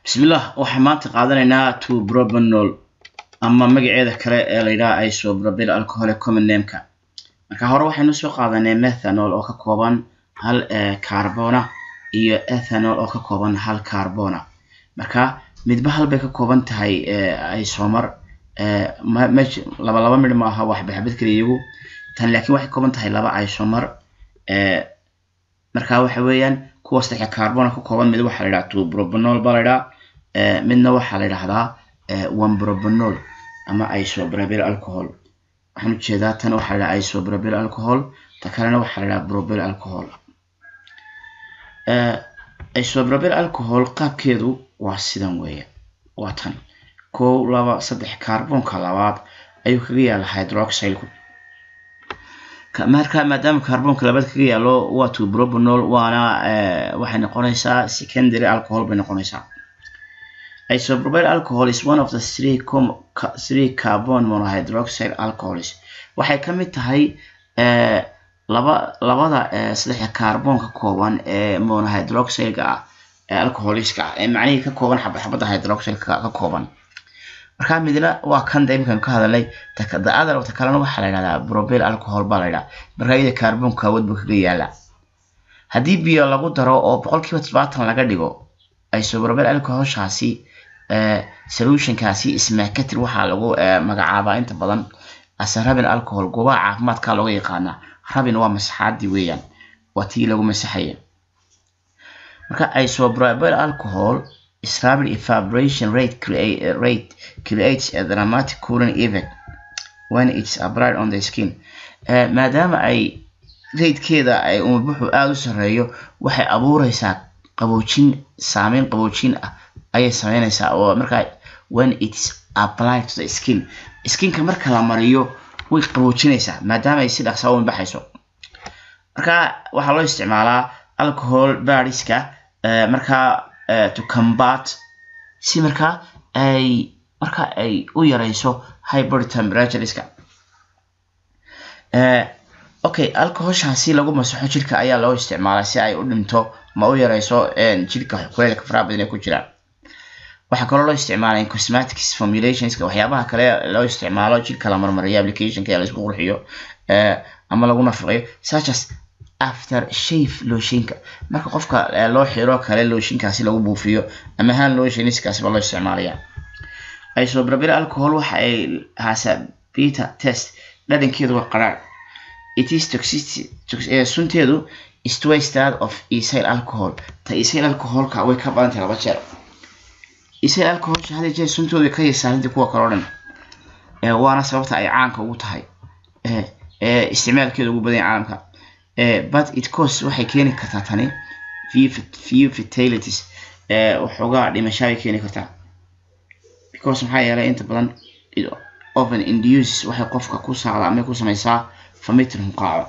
bismillah waxaan maanta qaadanaynaa two propanol ama magaceeda kale ee layidhaha isoprobil alcoholic common nameka marka hore waxaynu soo qaadanay methanol oo ka kooban hal carbona iyo ethanol oo ka kooban hal carbona marka midba hal bay ka kooban tahay isomar laba laba midh ma aha waxbaxbad kaliya iyagu tan laakiin waxay kooban tahay laba isomar marka waxa weeyaan kuwa saddexa carbona ka kooban mid waxaa la yidhaha two propanol baa la yidhaha midna waxaa la yidhahdaa one propanol ama isoprobil alcohol waxaan ujeedaa tan waxaa la yidhaha isoprobil alcohol ta kalena waxaa la yidhaha probil alcohol isoprobil alcohol qaabkeedu waa sidan weeye waa tan kow laba saddex carbonka labaad ayuu kaga yaala hydroxylku marka maadaama carbonka labaad kaga yaalo waa two propanol waana waxay noqonaysaa secondary alcohol bay noqonaysaa isoprobil alcohol is one of the three, three carbon monohydroxide alcohols waxay ka mid tahay laba labada saddexa carbon ka kooban ee monohydroxideka ah ee alcoholiska ah ee macnihii ka kooban xabadda hydroxideka ka kooban markaa midna waa kan da imikanu ka hadalnay the-ada ta kalena waxaa la yidhahdaa probil alcohol baa la yidhaha markaa iyada carbonka awood buu kaga yaala haddii biyo lagu daro oo boqolkiiba todobaatan laga dhigo isoprobil alcoholshaasi solutionkaasi ismakatir waxaa lagu magacaabaa inta badan ase rabin alcohol goobaha caafimaadka looga yaqaanaa rabin waa masaxaadii weeyaan waa tii lagu masaxaya marka isoprobil alcohol is rapid evaporation rate, create, uh, rate creates a dramatic cooling effect when it's applied on the skin uh, maadaama ay ratekeeda ay umubuxu aada u sareeyo waxay abuureysaa qaboojin saameyn qaboojin ah ayay sameyneysaa oo markaa when it's applied to the skin skinka marka la mariyo way qaboojinaysaa maadaama ay si dhaqsaa u baxayso marka waxaa loo isticmaalaa alcohol bariska uh, markaa to combat si markaa ay marka ay u yareyso hybrid temperatureska okay alcoholshaasi lagu masaxo jirka ayaa loo isticmaalaa si ay u dhinto ma u yareyso jirka kuleelka faraha badan ee ku jiraan waxaa kaloo loo isticmaalaa cosmetics formulationska waxyaabaha kale loo isticmaalo jirka la marmariyo applicationka ee laisku qurxiyo ama lagu nafaqeeyo such as after shave looshinka marka qofka loo xiro kale looshinkaasi lagu buufiyo ama haan looshinskaasi baa loo isticmaalaya isoprobil alcohol waxa ay haasaa beta test dhadhankeedu waa qaraar it is toxicity sunteedu is twice that of ethyl alcohol ta ethyl alcoholka way ka badan tahay laba jeer ethyl alcoholsha hada jeer suntoodu ka yasaarinta kuwa kaloo dhan waana sababta ay caanka ugu tahay isticmaalkeeda ugu badan caalamka but it cause waxay keeni kartaa tani few fatalities waxoogaa dhimashaabay keeni kartaa because maxaa yeelay inta badan often induces waxay qofka ku saacda ama ku sameysaa famitin hunqaaco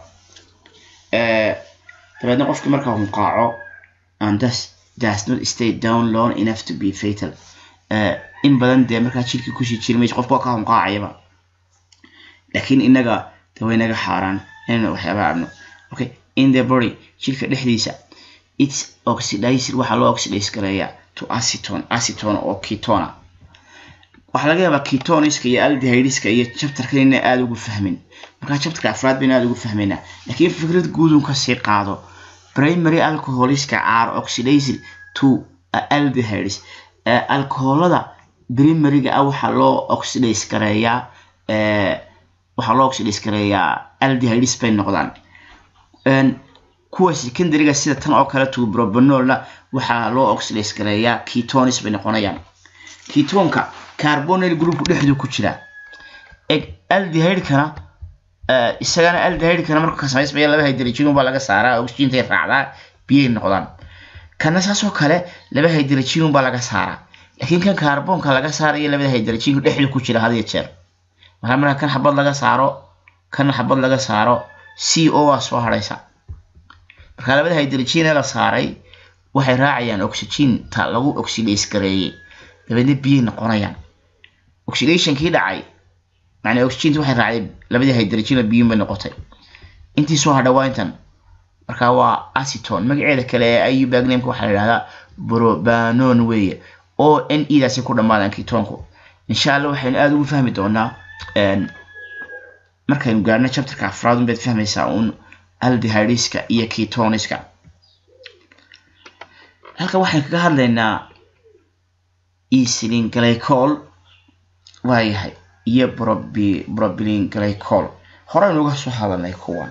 dabeedna qofki markaa hunqaaco and thus does not stay down long enough to be fatal in badan dee markaa jirkii kusii jiri mayso qofka waa ka hunqaacayaba laakiin inaga de way naga xaaraan inaynu waxyaabaha cabno okay in the body jirka dhexdiisa its oxidized waxaa loo oxidize gareeyaa to acetone acetone oo ketona waxaa laga yaabaa ketoniska iyo aldehydiska iyo chapterkan ina aada ugu fahmin markaa chapterka afraad bayna aada ugu fahmaynaa laakiin fikrad guudun kasii qaado primary alcoholiska are oxidized to aldehydes alcoholada primaryga ah waxaa loo oxidize gareeyaa waxaa loo oxidize gareeyaa aldehydes bay noqdaan kuwa secondaryga sida tan oo kale two propanolna waxaa loo oxidize gareeyaa ketonis bay noqonayaan ketonka carbonyl groupku dhexdu ku jira aldehydkana isagana aldehydkana marka ka samaysmaya laba hydrogen baa laga saaraa oxygentay raacdaa biyay noqdaan kana saasoo kale laba hydrogen baa laga saaraa laakiin kan carbonka laga saarayo labada hydrogen dhexdu ku jira had iyo jeer marka marka kan xabad laga saaro kan xabad laga saaro c o waa soo haraysa marka labada hydrogen ee la saaray waxay raacayaan oxygen ta lagu oxidize gareeyey dabeedna biyay noqonayaan oxidationkii dhacay macnaa oxygenta waxay raacday labadii hydrogen biyun bay noqotay intii soo hadha waa intan marka waa acetone magaceeda kale ee iu bagnameka waxaa la yidhahdaa probanon weeye o n e daasi ku dhammaadaan ketoonku insha allah waxaynu aada ugu fahmi doonaa markaynu gaarno chapterka afraad unbaad fahmaysaa uun aldehydiska iyo ketoniska halkan waxaynu kaga hadlaynaa esilin glycol waayahay iyo brobilin glycol horeynu uga soo hadalnay kuwan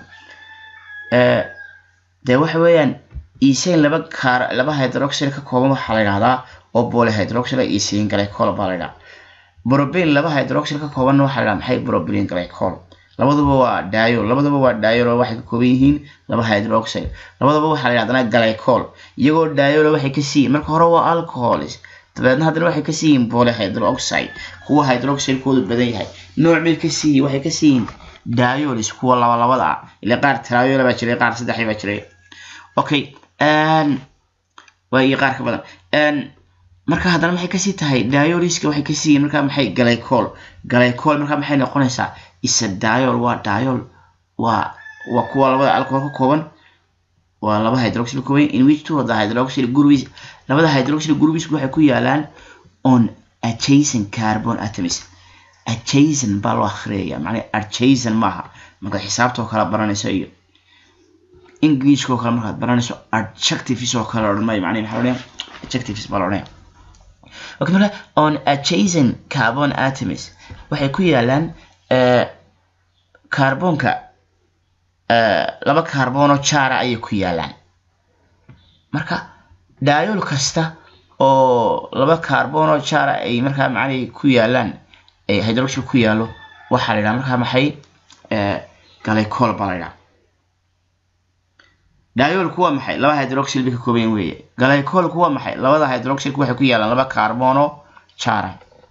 dee waxa weeyaan esain laba kaar laba hydroxyl ka kooban waxaa la yidhahdaa oo polyhydroxyl esilin glycol baa la yidhaha brobilin laba hydroxyl ka koobanna waxaa la yidhaha maxay brobilin glycol labaduba waa diol labaduba waa diol oo waxay ka kooban yihiin laba hydroxyl labaduba waxaa la yidhahdana glycol iyagoo diol waxay ka siiyiin marka hore waa alcohols dabeedna haddana waxay ka siiyiin polyhydroxide kuwa hydroxylkoodu badan yahay nooc mid ka siiyi waxay ka siiyiin diolis kuwa laba labada ah ila qaar triola baa jiray qaar saddexi baa jiray okay waa iyo qaar ka badan marka haddana maxay kasii tahay dioliska waxay ka siiyiin marka maxay glycol glycol marka maxay noqonaysaa isa diol waa diol waa waa kuwa labada alcohol ka kooban waa laba hydroxyl ka kooban in which two of the hydroxyl groups labada hydroxyl groups waxay ku yaalaan on adjacent carbon atoms adjacent baa loo akhriyaya macnaha adjacent maaha markaad xisaabtoo kale baranayso iyo englishkoo kale markaad baranayso adjectives oo kale odhan maayo macnaha maxaa odhanaya adjectives baa la odhanaya okay marka on adjacent carbon atoms waxay ku yaalaan carbonka laba carbonoo jaara ayay ku yaalaan marka diol kasta oo laba carbonoo jaara ay markaa macnay ku yaalaan ay hydroxyl ku yaalo waxaa la yidhaha markaa maxay glycol baa la yidhaha diolku waa maxay laba hydroxyl bay ka kooban weeye glycolku waa maxay labada hydroxylku waxay ku yaalaan laba carbonoo jaara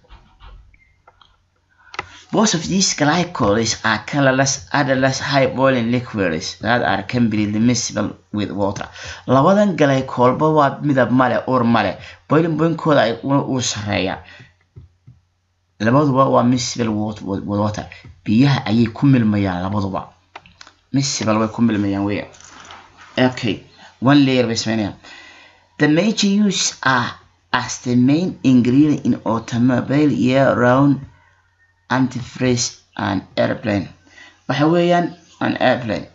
Most of these glycols are colorless, odorless, high boiling liquids that are completely miscible with water. Labadan glycolba waa midab male, ur male, boiling point-kooda ay uu sareeyaa. Labaduba waa miscible with water. Biyaha ayay ku milmayaan labaduba. Miscible way ku milmayaan weeye. Okay, one layer bay sameynayaan. The major use are as the main ingredient in automobile year-round antifreeze and airplane waxa weeyaan an airplane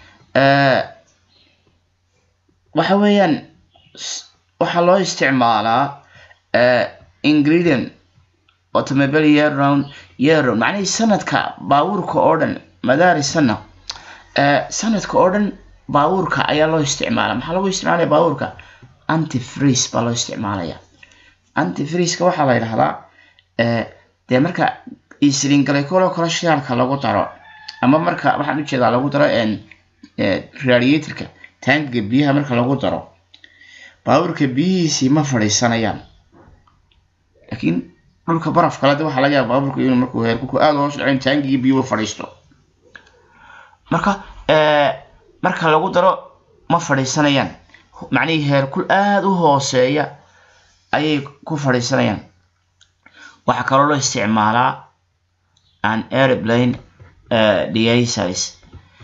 waxa weeyaan waxaa loo isticmaalaa ingredient automobile year round year round macnihii sanadka baabuurka oo dhan madaari sana sanadka oo dhan baabuurka ayaa loo isticmaala maxaa lagu isticmaalaya baabuurka antifreeze baa loo isticmaalaya antifreezeka waxaa la yidhahdaa dee marka esilin glycol oo kale shidaalka lagu daro ama marka waxaan ujeedaa lagu daro radiatorka taangiga biyaha marka lagu daro baabuurka biyihiisii ma fadhiisanayaan laakiin dhulka baraf kale de waxaa laga yaaba baabuurka inuu markuu heerkulku aada hoos dhacin taangigii biyuhu fadhiisto marka marka lagu daro ma fadhiisanayaan macnihii heerkul aada u hooseeya ayay ku fadhiisanayaan waxaa kaloo loo isticmaalaa an airplane deasis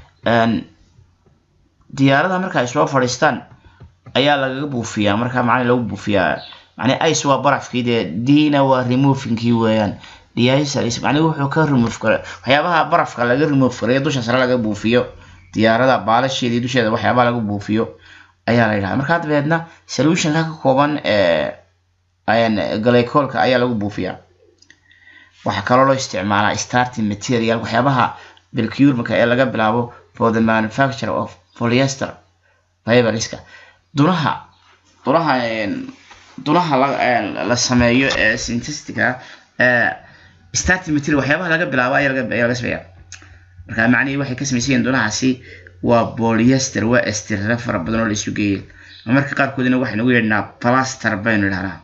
diyaaradaha marka ay soo fadhiistaan ayaa lagaga buufiyaa marka macna lagu buufiyaa macnii ice waa barafkii dee dina waa removingkii weeyaan deasis macnihi wuxuu ka remove kara waxyaabaha barafka laga remove karayo dusha sare laga buufiyo diyaarada baalasheedii dusheeda waxyaabaha laga buufiyo ayaa la yidhaha markaa dabeedna solutionka ka kooban glycolka ayaa lagu buufiyaa waxaa kaloo loo isticmaalaa starting material waxyaabaha bilcurmaka ee laga bilaabo for the manufacture of polyester fiberska dunaha dunaha dunaha la sameeyo ee synthetica starting material waxyaabaha laga bilaabo ayaa laga sameeya marka macnihii waxay ka samaysan yihiin dunahaasi waa polyester waa estirra fara badan oo la isu geeyay marka qaarkoodina waxaynu ugu yeedhnaa plaster baynu idhahnaa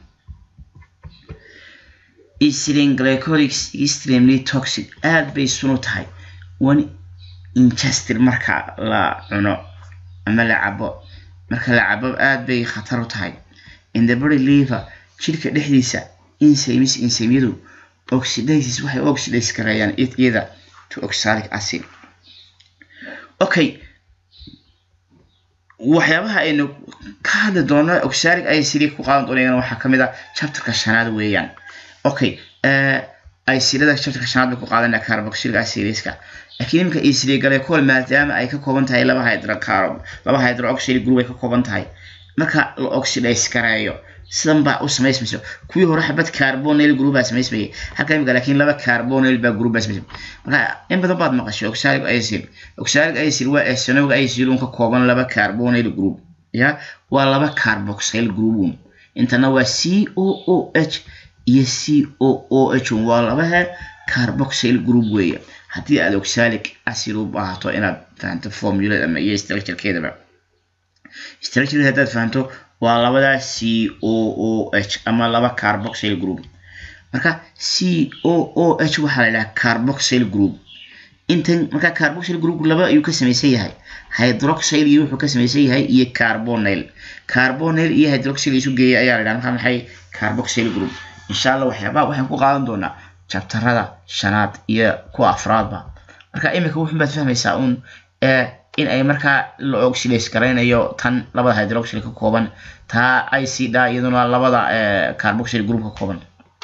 ethylene glycolics extremely toxic aad bay sunu tahay one ingested marka la cuno ama la cabo marka la cabo aad bay khatar u tahay in the body liver jidhka dhexdiisa enzymes enzymyadu oxidasis waxay oxidase gareeyaan iyada to oxalic acid okay waxyaabaha aynu ka hadli doono oxalic acid ku qaadan doonayana waxaa kamid ah chapterka shanaad weeyaan okay acidada chapterka shanaad bay ku qaadanaa carboxylic acidiska laakiin iminka acylglycol maadaama ay ka kooban tahay laba hydrocarb laba hydroxyl group ay ka kooban tahay marka la oxidize gareeyo sidan baa u samaysmayso kuwii hore xabad carbonyl group baa samaysmayay halka imika laakiin laba carbonyl baa group baa samaysmay marka in badan baad maqashay oxalic acid oxalic acid waa ethanoic acid un ka kooban laba carbonyl group ya waa laba carboxyl group un intana waa c o o h iyo c o o h un waa labahe carboxyl group weeye haddii aad oxalic acid u baahato inaad fahanto formulada ama iyo structurekeedaba structure haddaad fahanto waa labada c o o h ama laba carboxyl group marka c o o h waxaa la yidhaha carboxyl group intan marka carboxyl group laba ayuu ka samaysan yahay hydroxyl iyo wuxuu ka samaysan yahay iyo carbonyl carbonyl iyo hydroxyl isu geeya ayaa la yidhaha marka maxay carboxyl group insha allah waxyaabaha waxaan ku qaadan doonaa jabtarada shanaad iyo kuwa afraadba marka imika wuxun baad fahmaysaa un in ay markaa la oxidays garaynayo tan labada hydroxyl ka kooban taa icda iyaduna labada carboxyl group ka kooban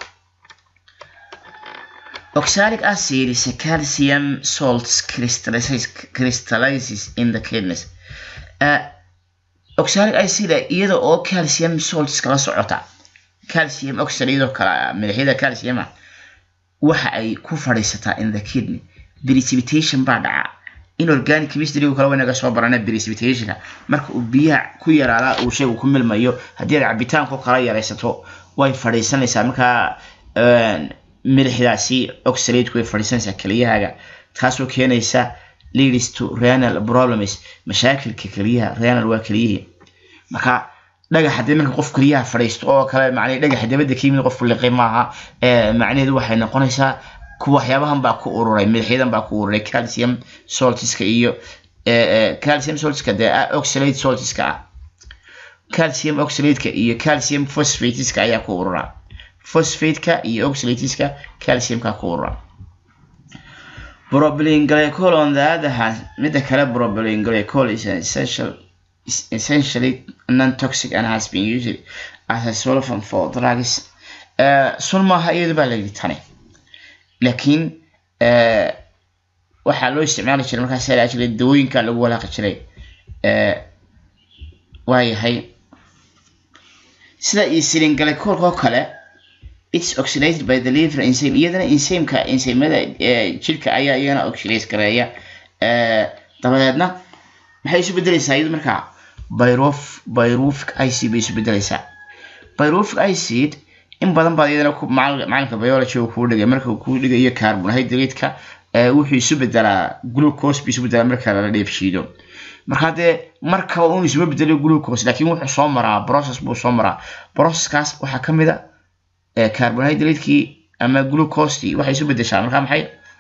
oxalic acid is a calcium salts crystallizes, crystallizes in the kidneys uh, oxalic acid iyada oo calcium salts kala socota calcium oxide iyadoo kala milixyada calciuma waxa ay ku fadhiisataa in the kidney precipitation baa dhaca inorganic chemistry kale waynaga soo barana precipitationka marka uu biyaha ku yaraada uu shaygu ku milmayo haddii aad cabitaanko kala yaraysato way fadhiisanaysaa markaa milixdaasi oxalateku way fadhiisanaysaa keliyahaaga taasoo keenaysa leads to renal problems mashaakilka keliyaha renal waa keliyihii marka dhagax haddii marka qof keliyaha fadhiisto oo kale macnii dhagaxa dabadda ka yimid qofku liqi maaha macnaheedu waxay noqonaysaa waxyaabahan baa ku ururay milixyadan baa ku ururay calcium saltiska iyo calcium saltiska dee oxalate saltiska ah calcium oxalateka iyo calcium phosphateska ayaa ku urura phosphateka iyo oxalatiska calciumka ku urura propylene glycol on the other hand midda kale propylene glycol is an essential is essentially non-toxic and has been used as a solvent for drugs sun maaha iyadu baa la yidhi tani laakiin waxaa loo isticmaali jiray markaas la jiray dawooyinka lagu walaaqi jiray waayahay sida insulin glycolka oo kale it's oxidated by the liver enzyme iyadana enzymeka enzymada jirka ayaa iyagana oxidase gareeya dabadeedna maxay isu bedelaysaa iyadu markaa byrof byrufic acid bay isu bedelaysaa byrufic acid in badan baad iyadana macalinka biology uu kuu dhigay marka uu kuu dhigayo carbonhydrate-ka wuxuu isu bedelaa glucose buu isu bedelaa marka lala dheefshiido marka dee markaba un isuma bedelo glucose laakiin wuxuu soo maraa process buu soo maraa processkaas waxaa ka mid a carbonhydrate-kii ama glucostii waxay isu bedeshaa marka maxay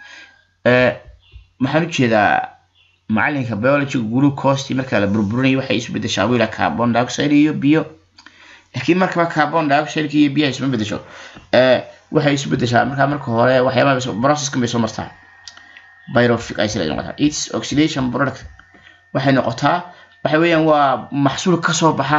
maxaan ujeedaa macalinka biology glucostii marka la burburinayo waxay isu bedeshaa wiila carbon dioxide iyo biyo laakiin markaba carbon dioxide iyo biyaha isma bedesho waxay isu bedeshaa markaa marka hore waxyaabaha processkan bay soo martaa pyrofic acid ay noqotaa its oxidation product waxay noqotaa waxa weeyaan waa maxsuul kasoo baxa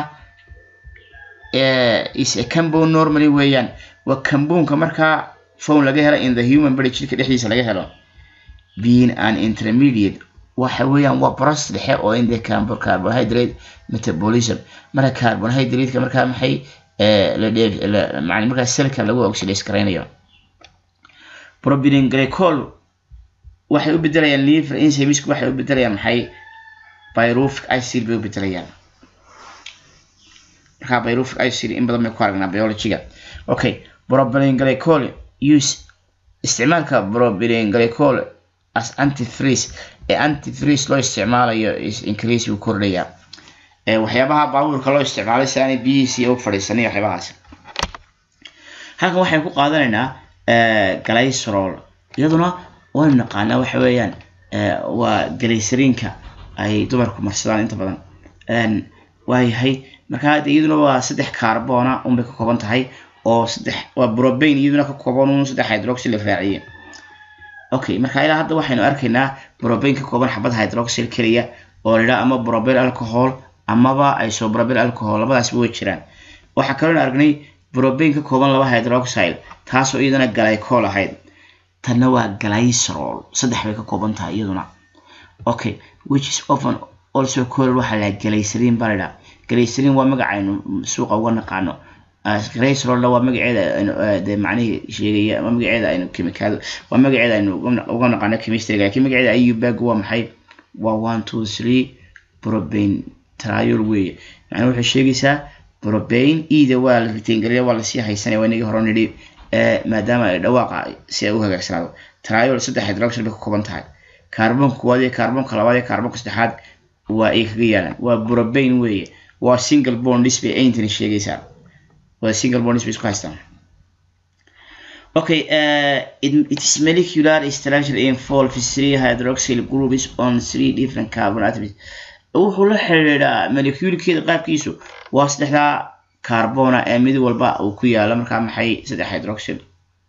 is a compound normally weeyaan waa compoundka markaa phone laga helo in the human body jirka dhexdiisa laga helo being an intermediate waxa weeyaan waa process dhexe oo in the carbohydrate metabolism marka carbohydrate-ka markaa maxay la dheef macni markaa selka lagu oxidase garaynayo propylene glycol waxay u bedelayaan liver enzymeska waxay u bedelayaan maxay pyruvic acid bay u bedelayaan markaa pyruvic acid in badan bay ku aragnaa biologyga okay propylene glycol use isticmaalka propylene glycol as antifreeze ee antifreeze loo isticmaalayo is increase uu kordhayaa waxyaabaha baabuurka loo isticmaalay si aanay biyihiisii u fadhiisanay waxyaabahaas halkan waxaynu ku qaadanaynaa glycerol iyaduna waynu naqaanaa waxa weeyaan waa glycerinka ay dumarku marsadaan inta badan waayahay markaa de iyaduna waa saddex carbona unbay ka kooban tahay oo saddex waa probane iyaduna ka kooban un saddex hydroxyl la raaciyey okay marka ilaa hadda waxaynu arkaynaa probane ka kooban xabad hydroxyl keliya oo la yidhaha ama probane alcohol amaba isoprobyl alcohol labadaasba way jiraan waxaa kaloo aragnay brobain ka kooban laba hydroxyle taasoo iyadana glycol ahayd tanna waa glycerol saddex bay ka kooban tahay iyaduna okay which is often also called waxaa la glycerin baa la glycerin waa magacaynu suuqa uga naqaano glycerolna waa magaceeda de macnihii sheegaya waa magaceeda aynu chemical waa magaceeda aynu uga naqaano chemistryga laakiin magaceeda ayubag waa maxay waa one two three probain triol weeye macnaa waxay sheegaysaa probain eda waa la ritaingeliya waa lasii haysanaya waa inagii hore nidhi maadaama ay dhawaaqa si ay u hagaagsanaado triol saddex hydroxyl bay ka kooban tahay kaarboonka koowaad iyo kaarboonka labaad iyo kaarboonka saddexaad waa ay kaga yaalaan waa probain weeye waa single bondis bay ayntani sheegaysaa waa single bondis bay isku haystaan okay uh, it, it is molecular structure involves three hydroxyl groups on three different carbon atoms wuxuu la xiriiraa moleculekeeda qaabkiisu waa saddexdaa carbona ee mid walba uu ku yaalo markaa maxay saddex hydroxyl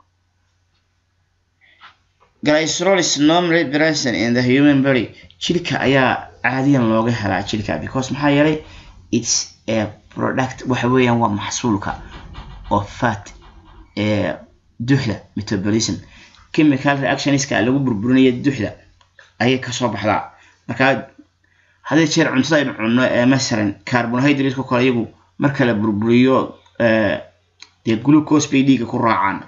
glycerol is normally present in the human body jirka ayaa caadiyan looga helaa jirka because maxaa yeelay it's a product waxa weeyaan waa maxsuulka oo fat ee duxda metabolism chemical reactionska lagu burburinaya duxda ayay kasoo baxdaa markaa haddii jeer cuntada aynu cunno ee masalan carbohydrateska kale iyagu marka la burburiyo dee glucose bay dhiiga ku raacaan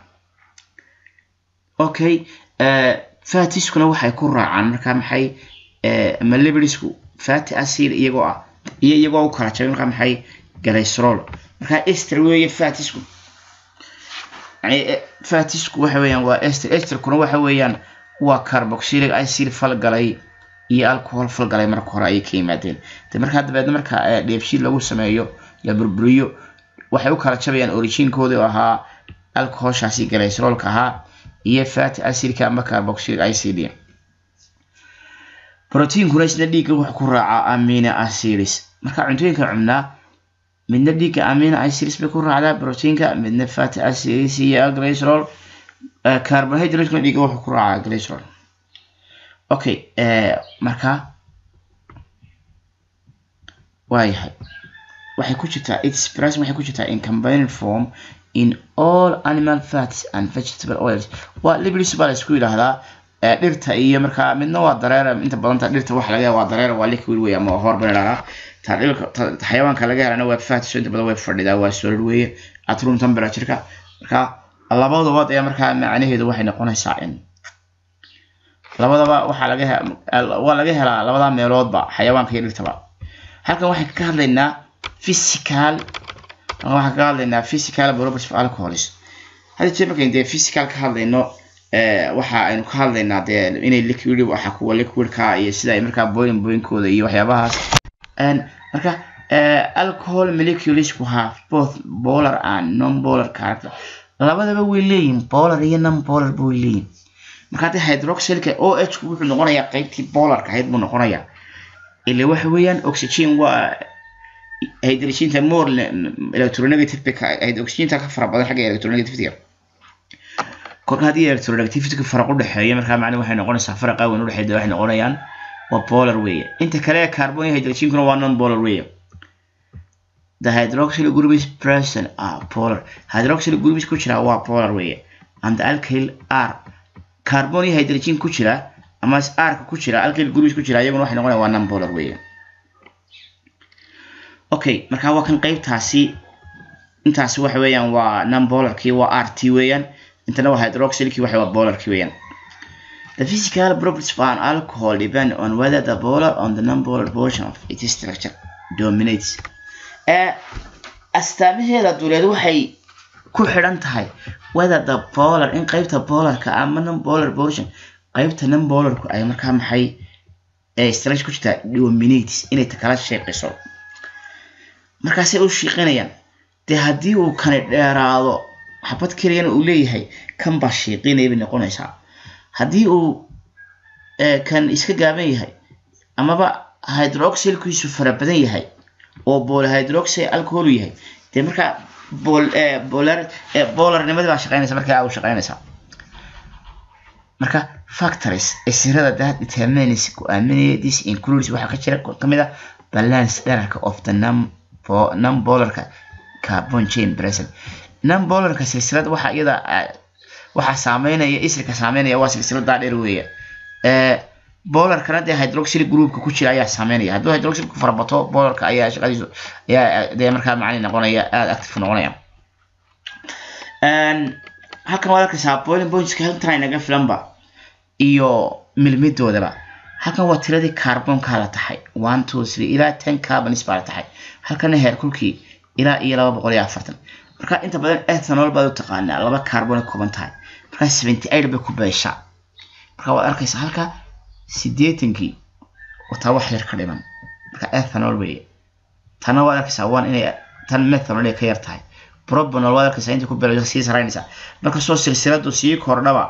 okay fatiskuna waxay ku raacaan markaa maxay ama libidisku fatty acid iyagoo ah iyo iyagoo u kala jabay markaa maxay glycerol markaa ester weeye fatisku yani fatisku waxa weeyaan waa ester esterkuna waxa weeyaan waa carboxylic acid falgalay iyo alcohol falgalay marka hore ayay ka yimaadeen de markaa dabeedna marka dheefshiid lagu sameeyo la burburiyo waxay u kala jabayaan originkooda oo ahaa alcoholshaasi glycerolka ahaa iyo fatty acidka ama carboxylic acid proteinkuna isna dhiigga wuxuu ku raacaa amino acids marka cuntooyinka cunaa midna dhiigga amino acids bay ku raacdaa proteinka midna fatty acids iyo glycerol carbohydratekuna dhiigga wuxuu ku raacaa glycerol okay marka waayahay waxay ku jirtaa its present waxay ku jirtaa in combined form in all animal fats and vegetable oils waa libris baa la isku yidhaahdaa dhirta iyo markaa midna waa dareera inta badanta dhirta waxa laga waa dareera waa liquid wey ama hor baa idhahdaa ta dhilka xayawaanka laga helana waa fats inta badan way fadhidaa waa solid weeye at room temperatureka marka labadood ayaa markaa macnaheedu waxay noqonaysaa in labadaba waxaa laga waa laga helaa labada meeloodba xayawaanka iyo dhirtaba halkan waxaan ka hadlaynaa physical waxaan ka hadlaynaa physical properties of alcohols hadda jeer markayn dee physical ka hadlayno waxa aynu ka hadlaynaa dee inay liquid waxa kuwa liquidka iyo sida ay markaa boiling boinkooda iyo waxyaabahaas marka alcohol molecules ku have both polar and non-polar character labadaba way leeyihin polar iyo non-polar ba way leeyihin marka haddii hydroxylka o h ku wuxuu noqonayaa qaybtii polarka ahayd buu noqonayaa ile waxa weeyaan oxygen waa hydrogenka more electronegative bay ahayd oxygenta ka fara badan xagga electronegativity kolka haddii electronegativity faraq u dhexeeya markaa macna waxay noqonaysaa faraqa weyn u dhexeeya waxay noqonayaan waa polar weeye inta kale carbon iyo hydrogenkuna waa non polar weeye the hydroxyl groups present are polar hydroxyl groups ku jira waa polar weeye and the alkyl are carbon iyo hydrogen ku jira ama r ku jira alkyl groups ku jira iyaguna waxay noqonayaan waa non polar weeye okay marka waa kan qaybtaasi intaasi waxa weeyaan waa non polarkii waa rt weeyaan intana waa hydroxylkii waxa waa polarkii weeyaan The physical properties of an alcohol depend on whether the polar or the non-polar portion of its structure dominates. Uh, astaamaheeda duleed waxay ku xidhan tahay whether the polar in qaybta polarka ama non-polar portion qaybta non-polarku ay markaa maxay structure ku jirtaa dominates inay takala sheeqayso markaasay u shiiqinayaan dee haddii uu kani dheeraado xabad keliyana uu leeyahay kan baa shiiqinaya bay noqonaysaa haddii uu kan iska gaaban yahay amaba hydroxylkiisu fara badan yahay oo bolhydroxy alcohol yahay dee markaa bolarnimadii baa shaqeynaysa markaa u shaqeynaysaa marka factories isirada that determines go-aaminaya this includes waxaa ka jira kamid ah balance dherarka of the numbolarka carbon chain present numbolarka silsilad waxa iyada waxaa saameynaya isirka saameynaya waa silsiladaa dheer weeye bolarkana dee hydroxyl groupka ku jira ayaa saameynaya hadduu hydroxylku farabato bolarka ayaa shaqadiisu ayaa dee markaa macni noqonaya aada active noqonaya halkan waad arkaysaa boiling pointska halkan inaga filanba iyo milmidoodaba halkan waa tiradii carbonka la tahay one two three ilaa ten carbonis baa la tahay halkana heerkulkii ilaa iyo laba boqol iyo afartan marka inta badan ethanol baad u taqaanaa laba carbon kooban tahay marka seventy eight bay ku beeshaa marka waad arkaysaa halka sideetankii wataa wax yar ka dhiman marka ethanol weeye tana waad arkaysaa waan inay tan methanol ay ka yar tahay propanol waad arkaysaa inta ku beelayso sii saraynaysaa marka soo silsiladu sii kordhaba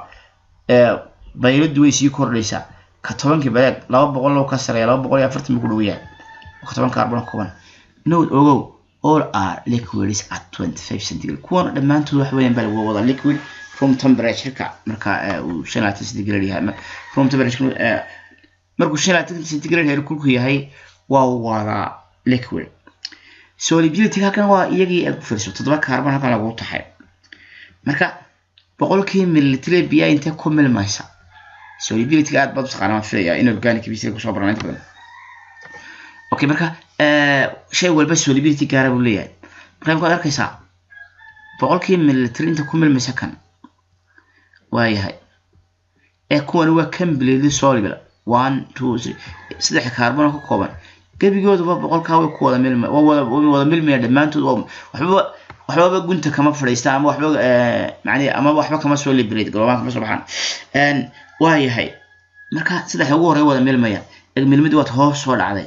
bayladu way sii kordhaysaa ka tobankii baleeg laba boqol loo ka sareeya laba boqol iyo afartan buu ku dhow yahay ka toban carbon kooban note ogow all are liquids at 25 centigrade kuwan dhammaantood wax weeyaan baa lagu wada liquid room temperature-ka marka uu shan laatan centigrade yahay room temperature markuu shan laatan centigrade heerkulku yahay waa wada liquid solubility halkan waa iyagii ay ku fiirso toddoba carbon halkan lagu taxay marka boqolkii mililitre biyaa intee ku milmaysa solubility aad baad u taqaana waan filaya in organic bisir kusoo baran inta badan okay marka shay walba solubility gaara buu leeyahay marka imkaad arkaysaa boqolkii mililitre inta ku milmaysa kan waayahay ee kuwani waa completely soluble one two three saddex carbon ka kooban gebigooduba boqolkaa way ku wada milmay wada wada milmaya dhammaantood waxbaba waxbaba gunta kama fadhiista ama waxba macni ama waxba kama soo liberate galobaan kama soo baxaan waayahay marka saddex ugu horey wada milmaya ee milmid waad hoos soo dhacday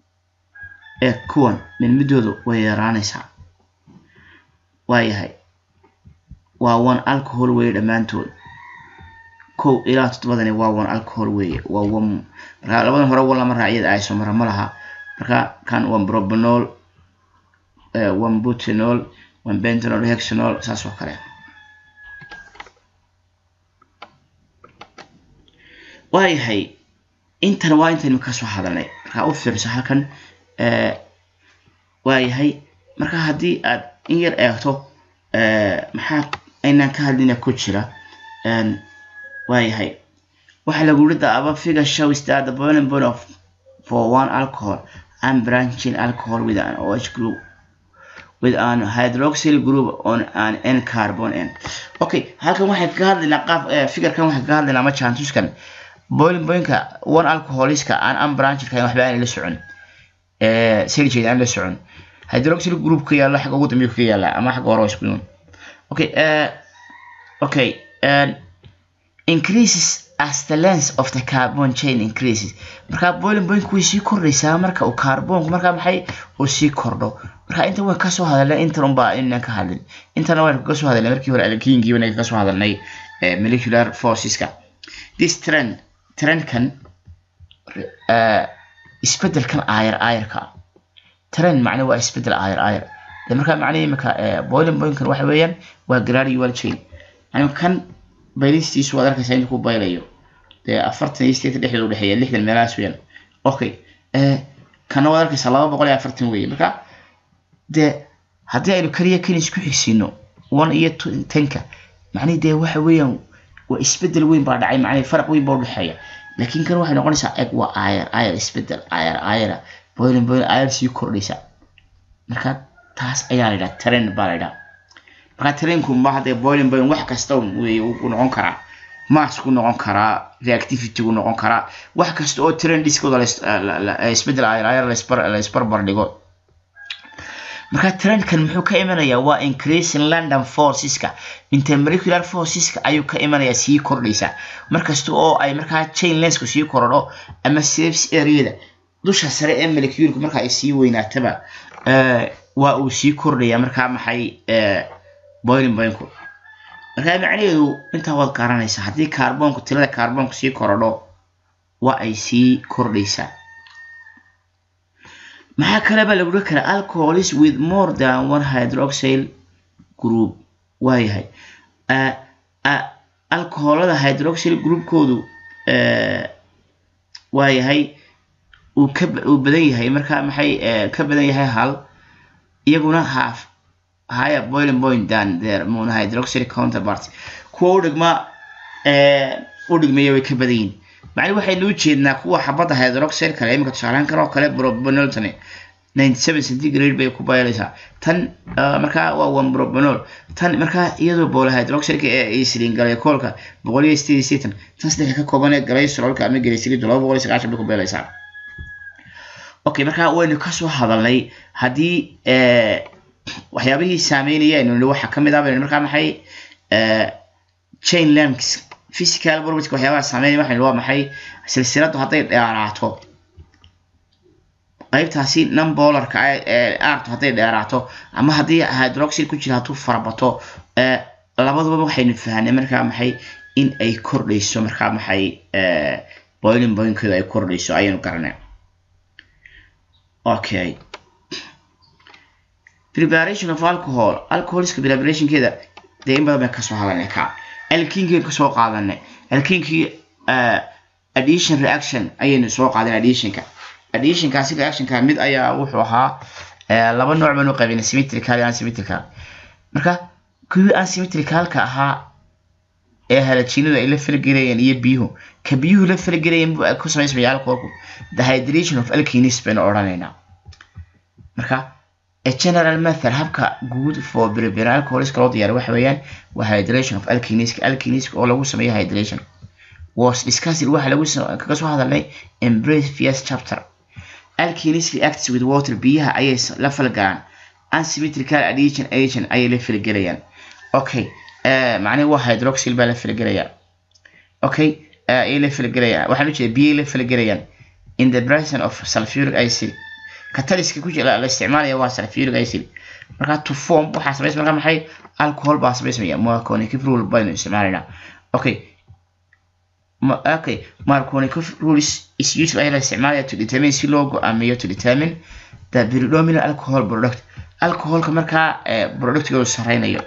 ee kuwan milmidoodu way yaraanaysaa waayahay waa one alcohol weeye dhammaantood kow ilaa toddobadani waa one alcohol weeye waa one marka labadan hore wan lama raaciyada ayso mara ma laha marka kan one propanol one butanol one bentanol hexanol saas oo kale waayahay intan waa intaynu kasoo hadalnay markaa u fiirso halkan waayahay marka haddii aad in yar eegto maxaa aynaan ka hadlina ku jira waayahay waxaa lagu yiri the above figure shows that the boiling point of for one alcohol and branching alcohol with an OH group with an hydroxyl group on an N carbon N. Okay, halkan waxay ka hadlaynaa qaab figure-kan waxay ka hadlaynaa ma chantuskan boiling point-ka one alcoholiska aan unbranched kahayn waxba aan la socon ee sirjeed aan la socon hydroxyl group ka yaala xagga ugu dambeeya ka yaala ama xagga hore isku yimaad okay uh, okay uh, increases as the length of the carbon chain increases marka boiling point way sii kordhaysaa marka uu carbonku marka maxay uu sii kordho marka inta waan kasoo hadalnay intan unbaa inaan ka hadlin intana waan kasoo hadalnay markii hore alkiinkii waan kasoo hadalnay molecular forceska this trend trendkan isbedelkan aayar aayarka trend macna waa isbedel aayar aayar de marka macnaha imika boiling pointkan waxa weeyaan waa gradual chain yani kan baylistiisu waad arkaysaa intuu ku baylayo dee afartan iyo sideetan dhexdeeda udhexeeya lixdan meelahaas weeyaan okay kana waad arkaysaa laba boqol iyo afartan weeye marka dee haddii aynu kaliya kan isku xigsiino one iyo tenka macnihi dee waxa weeyaan waa isbedel weyn baa dhacay macnihi faraq weyn baa udhexeeya laakiin kan waxay noqonaysaa eg waa ayar ayar isbedel ayar ayara boiling boiling ayar sii kordhaysa marka taas ayaa la yidhaha trend baa la yidhaha marka trendku ma hadee boiling boiling wax kasta wey uu noqon karaa mass ku noqon karaa reactivity ku noqon karaa wax kasta oo trendiskooda isbedel ayar ayar laisbarbar dhigo marka trendkan muxuu ka imanayaa waa increasing london forceska intermolecular forceska ayuu ka imanayaa sii kordhaysa markasta oo ay markaa chain lensku sii korodho ama surface areada dusha sare ee moleculeku marka ay sii weynaataba waa uu sii kordhaya markaa maxay boiling pointku markaa macnaheedu intaa waad garanaysaa haddii carbonku tirada carbonku sii korodho waa ay sii kordhaysaa maxaa kaleba lagu dhihi karaa alcoholis with more than one hydroxyl group waayahay alcoholada hydroxyl groupkoodu waayahay uu ka uu badan yahay marka maxay ka badan yahay hal iyaguna half higher boiling point than their monohydroxide counterparts kuwa u dhigma u dhigmaya way ka badan yihin macni waxaynu u jeednaa kuwa xabadda hydroxide kale iminka tusaalehan kan oo kale propanoltani ninety seven centigrade bay ku bayelaysaa tan markaa waa one propanol tan markaa iyadoo polyhydroxideka ee isliin glycolka boqol iyo sideed iyo sideetan tan saddexa ka kooban ee glycerolka ama glyceride laba boqol iyo sagaashan bay ku bayelaysaa okay markaa waynu kasoo hadalnay haddii waxyaabihii saameynaya aynu nihi waxaa kamid ah baynu markaa maxay chain links physical property waxyaabaha saameynaya waxaynu waa maxay silsiladu hadday dheeraato qaybtaasi numbolarka ee arto hadday dheeraato ama haddii hydroxide ku jira hadduu farabato labaduba waxaynu fahnay markaa maxay in ay kordhayso markaa maxay boiling pointkooda ay kordhayso ayaynu garanay okay preparation of alcohol alcoholiska preparationkeeda dee in badan baan kasoo hadalnay ka alkinkii kasoo qaadanay alkinkii addition reaction ayaynu soo qaadan additionka additionkaasi reactionka mid ayaa wuxuu ahaa laba nooc baan u qaybinay symmetrical iyo unsymmetrical marka kuwii unsymmetricalka ahaa ee halajiinadu ay la falgelayeen iyo biyuhu ka biyuhu la falgelayeen buu ku samaysmaya alcoholku the hydration of alkenis baynu odhanaynaa marka a general method habka guud for prepare alcoholiska loo diyaariyo waxa weeyaan waa hydration of alkeniska alkeniska oo lagu sameeyo hydration was discussed waxa lagu kaga soo hadalnay in previous chapter alkenis reacts with water biyaha ayay la falgalaan unsymmetrical addition agent ayay la falgelayaan okay macnaha waa hydroxyl baa la falgelayaa okay ayay la falgelayaan waxaan u jeeda biyay la falgelayaan in the presence of sulfuric acid cataliska ku jira la isticmaalaya waa sulfuric acid marka to form waxaa samays marka maxay alcohol baa samaysmaya marconic rule baynu isticmaalaynaa okay okay marconic rules is used ayaa la isticmaalaya to determine si loo go-aamiyo to determine the predominant alcohol product alcoholka markaa productgoodu sareynayo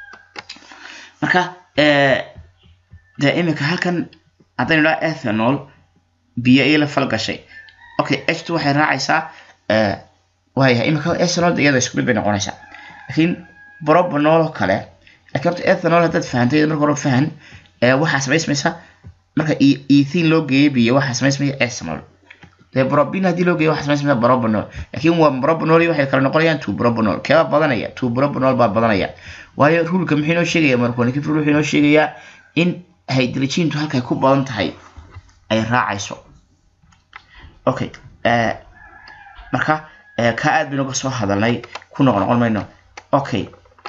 marka de imika halkan haddaynu dhaha ethanol biyo iyo la falgashay okay h2 waxay raacaysaa waayahay imika ethanol iyada isku mid bay noqonaysaa laakiin propanol oo kale laakiin horta ethanol haddaad fahantay marka hore fahan waxaa samaysmaysa marka ethin loo geeyo biyo waxaa samaysmaya ethanol dee propin haddii loo geeyo waxaa samaysmaya propanol laakiin waa propanol iyo waxay kala noqonayaan two propanol keebaa badanaya two propanol baa badanaya waayo rulka muxuu inoo sheegaya marconic rule wuxuu inoo sheegayaa in hydrogentu halkay ku badan tahay ay raacayso okay marka ka aad baynu uga soo hadalnay ku noqon noqon mayno okay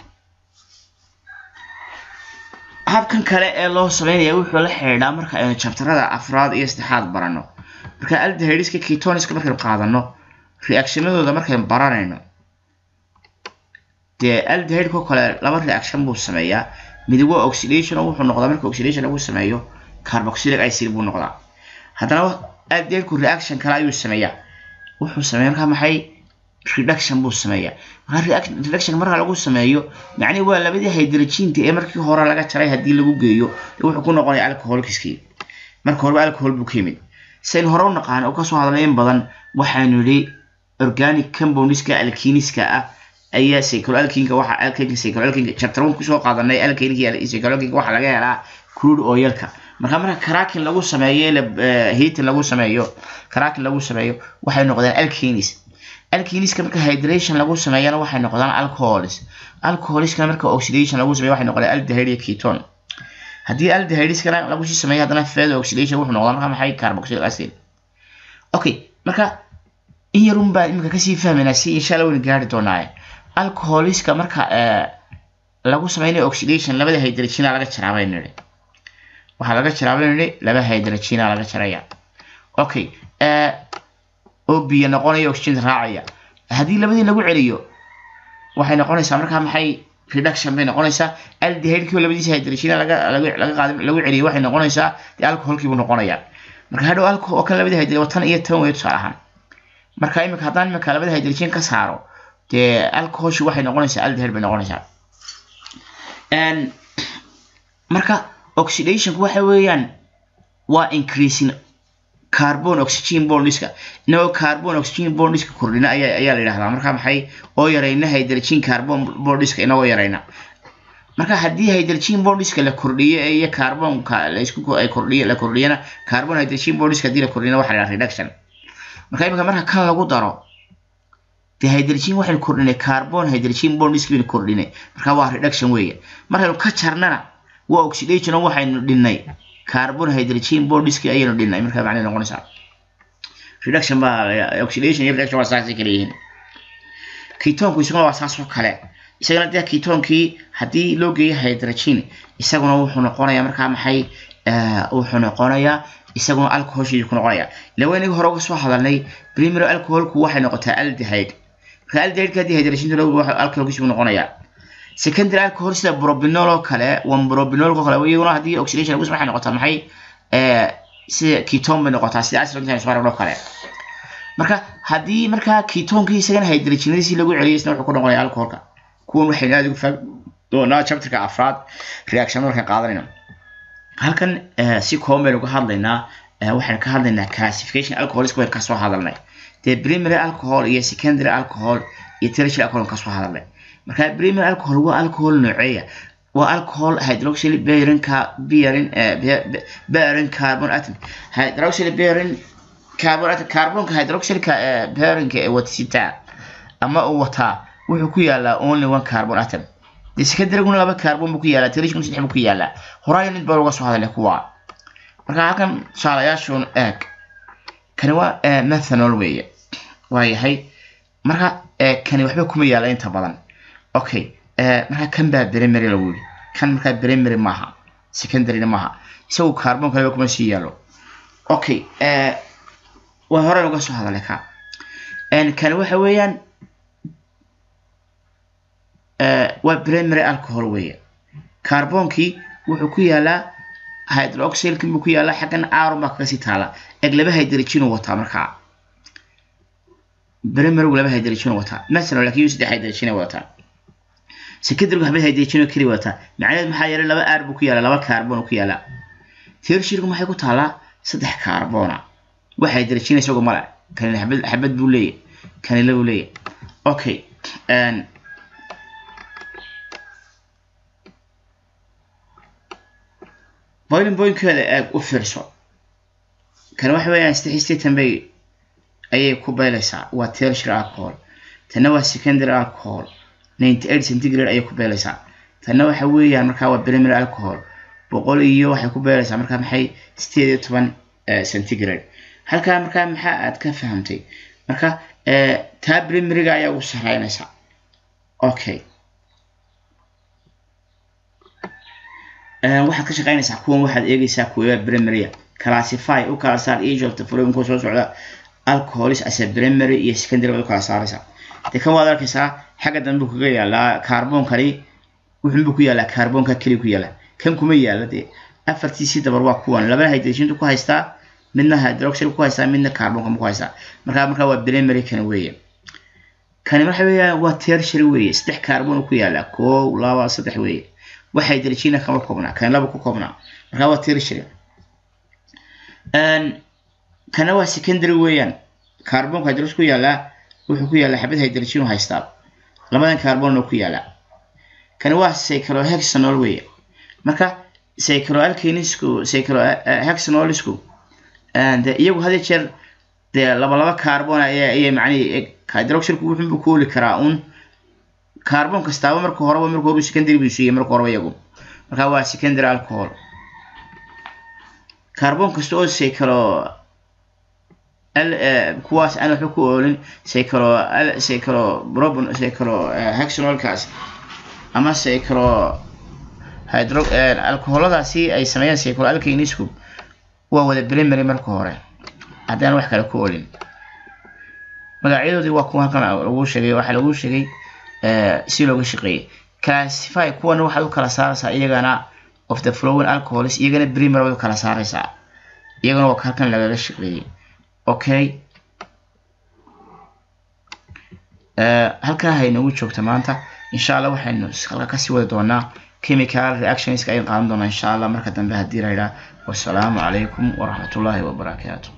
habkan kale ee loo sameynaya wuxuu la xidhiidhaa marka aynu jabtarada afraad iyo saddexaad barano marka aldehydiska ketoniska markaynu qaadano reactionadooda markaynu baranayno dee aldehydko kale laba reaction buu sameeyaa mid waa oxidation oo wuxuu noqdaa marka oxidation lagu sameeyo carboxylic acid buu noqdaa haddana aldehydku reaction kale ayuu sameeyaa wuxuu sameeya markaa maxay reduction buu sameeyaa marka reduction marka lagu sameeyo macnihi waa labadii hydrogenta ee markii hore laga jaray haddii lagu geeyo wuxuu ku noqonaya alcoholkiskii marka horeba alcohol buu ka yimid saynu hore u naqaan oo kasoo hadalnay in badan waxaanu yidhi organic compoundska alkiniska ah ayaa cycloalkinka waxa alkinka cycloalkinka chapter 1 kusoo qaadanay alkinka iyo cycloalkinka waxa laga helaa crude oilka marka marka cracking lagu sameeyo la heating lagu sameeyo cracking lagu sameeyo waxay noqdaan alkinis alkiniska marka hydration lagu sameeyana waxay noqdaan alcohols alcoholskana marka oxidation lagu sameeyo waxay noqdaan aldehyde iyo ketone haddii aldehydiskana lagu sii sameeyo haddana further oxidation wuxuu noqdaa marka maxay carboxylic acid okay marka in yarun baan imika kasii fahmaynaa si insha allah waynu gaari doonaaye alcoholiska marka lagu sameynayo oxidation labada hydrogena laga jaraa baynu nidhi waxaa laga jaraa baynu nidhi laba hydrogena laga jaraya okay oo biyo noqonaya oxygen raacaya haddii labadii lagu celiyo waxay noqonaysaa markaa maxay reduction bay noqonaysaa aldehydkii labadiisa hydrogena laga laga qaad lagu celiyo waxay noqonaysaa dee alcoholkii buu noqonayaa marka hadhow alcohol oo kan labadii hydrogen waa tan iyo tan weeye tusaale ahaan marka imika haddaan imika labada hydrogen ka saaro dee alcoholshi waxay noqonaysaa aldehyde bay noqonaysaa marka oxidationku waxa weeyaan waa increasing carbon oxygen bondiska inagoo carbon oxygen bondiska kordhina ayaa ayaa la yidhahdaa marka maxay oo yarayna hydrogen carbon bondiska inagoo yarayna marka haddii hydrogen bondiska la kordhiyo iyo carbonka la isku ay kordhiyo la kordhiyana carbon hydrogen bondiska haddii la kordhiyana waxa la yidhaha reduction marka imika marka kan lagu daro dee hydrogen waxaynu kordhinay carbon hydrogen bondiska baynu kordhinay marka waa reduction weeye markaynu ka jarnana waa oxidation oo waxaynu dhinnay carbon hydrogen bondiski ayaynu dhinnay marka macnay noqonaysaa reduction baa oxidation iyo reduction waa saasay kala yihiin ketonku isaguna waa saas oo kale isagana dee ketonkii haddii loo geeyo hydrogen isaguna wuxuu noqonayaa markaa maxay wuxuu noqonayaa isaguna alcoholshiisu ku noqonaya lawa inaga hore uga soo hadalnay primary alcoholku waxay noqotaa aldehyde marka aldehyde haddii hydrogen loo alcoholkiisu ku noqonayaa secondary alcohol sida probinol oo kale one probinol oo kale iyaguna haddii oxidation lagu waxay noqotaa maxay sida ketone bay noqotaa sida acid soo oo kale marka haddii markaa ketonkii isagana hydrogenadiisi lagu celiyo isna wuxuu ku noqonayaa alcoholka kuwan waxaynu aada ugu fahmi doonaa chapterka afraad reaction markaan qaadanayno halkan si kooban baynu ka hadlaynaa waxaynu ka hadlaynaa classification alcoholiska baynu kasoo hadalnay dee primary alcohol iyo secondary alcohol iyo tertiary alcohol kasoo hadalnay marka primary alcohol waa alcohol nooceeya waa alcohol hydroxyl bearing bearing bearing carbon atom hydroxyl bearing carbon atom carbonka hydroxylka bearingka ee watasitaa ama uu wataa wuxuu ku yaalaa only one carbon atom dee secondaryguna laba carbon buu ku yaalaa tertiaryguna saddex buu ku yaalaa horaayo mid baa uga soo hadalay kuwa marka halkan tusaalayaashuun eeg kani waa methanol weeye waa yahay marka kani waxba kuma yaala inta badan okay marka kan baa primary lagu yiri kan markaa primary maaha secondaryna maaha isagu carbon kaleba kuma sii yaalo okay waa hore uga soo hadalay ka kani waxa weeyaan waa primary alcohol weeye carbonkii wuxuu ku yaalaa hydroxylkii buu ku yaalaa xaggan aaron baa kaga sii taala eg laba hydrogen uu wataa markaa primarygu laba hydrogen uu wataa methanol laakiin yu saddex hydrogen ay wataa secondary waxba hydrogen oo keli wataa macnaheed maxaa yeelay laba aar buu ku yaalaa laba carbon ku yaalaa tertiarygu maxay ku taalaa saddex carbona wax hydrogen isagoo male kanina xabad xabad buu leeyahay kanila buu leeyahay okay boiling pointkeeda eeg u fiirso kan waxa weeyaan saddex sideetan bay ayay ku beelaysaa waa tertiary alcohol tanna waa secondary alcohol ninety eight centigrade ayay ku beelaysaa tanna waxa weeyaan markaa waa primary alcohol boqol iyo waxay ku beelaysaa markaa maxay sideed iyo toban centigrade halkaa markaa maxaa aad ka fahamtay marka taa primaryga ayaa ugu sareynaysaa okay waxaad ka shaqeynaysaa kuwan waxaad eegaysaa kuwa primarya classify u kala saar each of the following kuwa soo socda alcoholis as a primary iyo secondary baad u kala saaraysaa dee kan waad arkaysaa xagga dambe buu kaga yaalaa carbonkani wuxuunbuu ku yaalaa carbonka keli ku yaala kan kuma yaala dee afartiisii dabar waa kuwan labana hydrogentu ku haystaa midna hydroxyl ku haystaa midna carbonka ku haystaa markaa markaa waa primary kan weeye kani waxa weeyaan waa tertiary weeye saddex carbon ku yaalaa koow laba saddex weeye waxa hydrogena kama koobnaa kan laba ku koobnaa markaa waa tertiary kana waa secondary weeyaan carbonka hydrox ku yaalaa wuxuu ku yaalaa xabad hydrogen u haystaa labadan carbon ku yaalaa kana waa cyclohexanol weeye marka cycloalkanisku cyclohexanolisku de iyagu had jeer dee laba laba carbon ayay macnihi hydroxylku wuxuunbu ku oli karaa un carbon kastaaba marka horeba marka hore secondary buu siiyey marka horeba iyagu marka waa secondary alcohol carbon kasta oo cyclo kuwaas aan waxba ku oolin cyclo cyclo probon cyclo hexanolkaas ama cyclo hydro alcoholadaasi ay sameeyaan cyclo alkanisku waa wada primary marka hore haddaan wax kale ku oolin magacyadoodii waa kuwa halkan lagu sheegay waxaa lagu sheegay si looga shaqeeyay classify kuwan waxaad u kala saaraysaa iyagana of the flowing alcohols iyagana primer baad u kala saaraysaa iyagana waa halkan lagaga shaqeeyey okay halkaa haynagu joogta maanta insha allah waxaynu halka kasii wadi doonaa chemical reactionska ayaan qaadan doonaa insha allah marka dambe haddii la yidhaah wasalaamu calaykum waraxmatullaahi wabarakaatu